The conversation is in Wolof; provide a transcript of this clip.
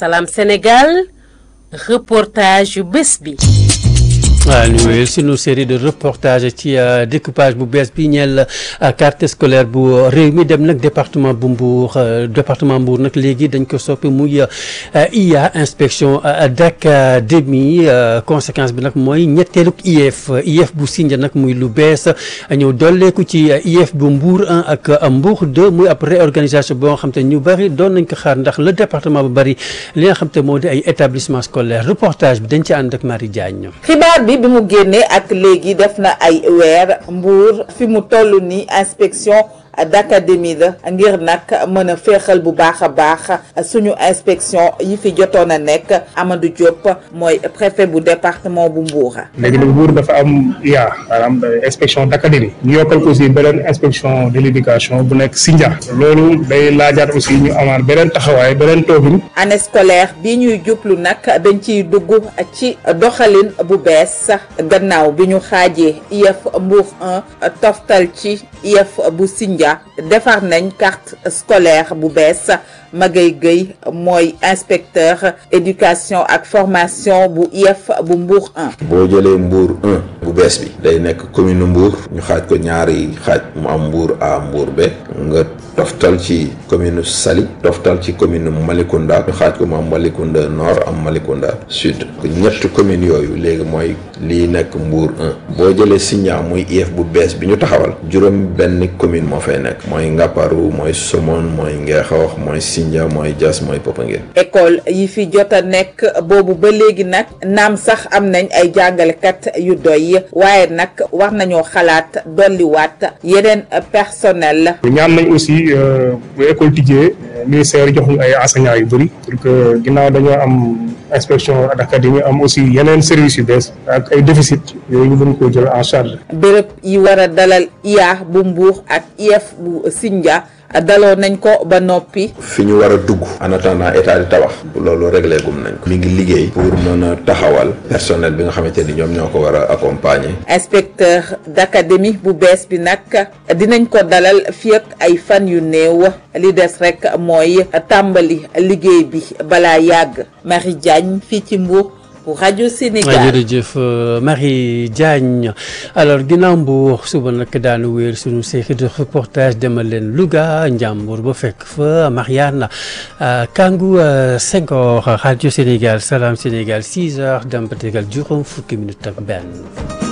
Salam Sénégal reportage yu bés bi. waaw ñu wéyal sunu série de reportage ci découpage bu bees bi ñeel carte scolaire bu réew mi dem nag département bu Mbour département Mbour nag léegi dañ ko soppi muy IA inspection d'académie conséquence bi nag mooy ñetteelug IEF IEF bu Sindia nag muy lu bees ñëw dolleeku ci IEF bu Mbour 1 ak Mbour 2 muy ab réorganisation boo xam te ñu bëri doon nañ ko xaar ndax le département bu bëri li nga xam te moo di ay établissement scolaire reportage bi dañ ci ànd ak Marie Diagne. xibaar bi bi mu génnee ak léegi def na ay weer Mbour fi mu toll ni inspection d'académie la ngir nag mën a féexal bu baax a baax suñu inspection yi fi jotoon a nekk Amadou Diop mooy préfet bu département bu Mbour. léegi nag Mbour dafa am IA maanaam inspection d'académie ñu yokkal ko aussi beneen inspection de l'éducation bu nekk Sindia loolu day laajaat aussi ñu amaat beneen taxawaay beneen toogin. année scolaire bi ñuy jublu nag dañ ciy dugg ci doxalin bu bees gannaaw bi ñu xaajee IEF Mbour 1 toftal ci IEF bu Sindia. defar nañ carte scolaire bu bees Magay Gueye mooy inspecteur éducation ak formation bu IEF bu Mbour 1. boo jëlee Mbour 1 bu bees bi day nekk commune Mbour ñu xaaj ko ñaari xaaj mu am Mbour A Mbour B nga toftal ci commune Saly toftal ci commune Malicounda ñu xaaj ko mu am Malicounda Nord am Malicounda Sud ñetti communes yooyu léegi mooy lii nekk Mbour 1 boo jëlee Sindia muy IEF bu bees bi ñu taxawal juróom benn commune moo fay nekk mooy Ngaparou mooy Somone mooy Ngexoox mooy Sindia mooy Diass mooy Popenguine école yi fi jot a nekk boobu ba léegi nag naam sax am nañ ay jàngalekat yu doy waaye nag war nañoo xalaat dolliwaat yeneen personnel ñaan nañ aussi bu école tijjee ministère jox ñu ay enseignants yu bëri pour que ginnaaw dañoo am inspection d'académie am aussi yeneen services yu bees ak ay déficit yooyu ñu mën koo jël en charge. béréb yi war a dalal IA bu Mbour ak IEF bu Sindia daloo nañ ko ba noppi. fi ñu war a dugg en attendant état di tabax loolu réglé gum nañ ko mi ngi liggéey pour mën a taxawal personnel bi nga xamante ni ñoom ñoo ko war a accompagner. inspecteur d'académie bu bees bi nag dinañ ko dalal fii ak ay fan yu néew li des rek mooy tàmbali liggéey bi balaa yàgg Marie Diagne fii ci Mbour. pour rajo Sénégal jërëjëf Marie Diagne alors ginnaaw Mbour suba nag daanu wéer suñu série de reportage demal leen Louga Njàmbur ba fekk fa Mariana Kangou Senghor rajo Sénégal Salam Sénégal 6 heures dem ba tegal juróom fukki minutes ak benn.